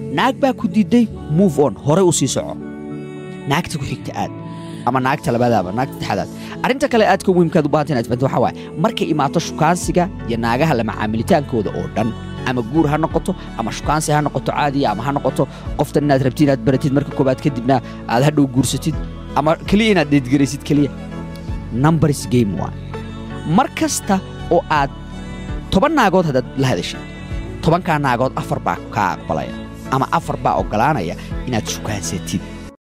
naag baa ku diiday move on hore u sii soco naagta ku xigta aad ama naagta labaadaaba naagta saddexaadaad arrinta kale aadka muhiimkaad u baahanta inaad fahanto waxaa waaye markay imaato shukaansiga iyo naagaha la macaamilitaankooda oo dhan ama guur ha noqoto ama shukaansi ha noqoto caadiya ama ha noqoto qoftan inaad rabtid inaad baratid marka koobaad kadibna aad hadhow guursatid ama keliya inaad deedgaraysid keliya numbers game waa mar kasta oo aad toban naagood haddaad la hadashid tobankaa naagood afar baa kaa aqbalaya ama afar baa oggolaanaya inaad shukaansatid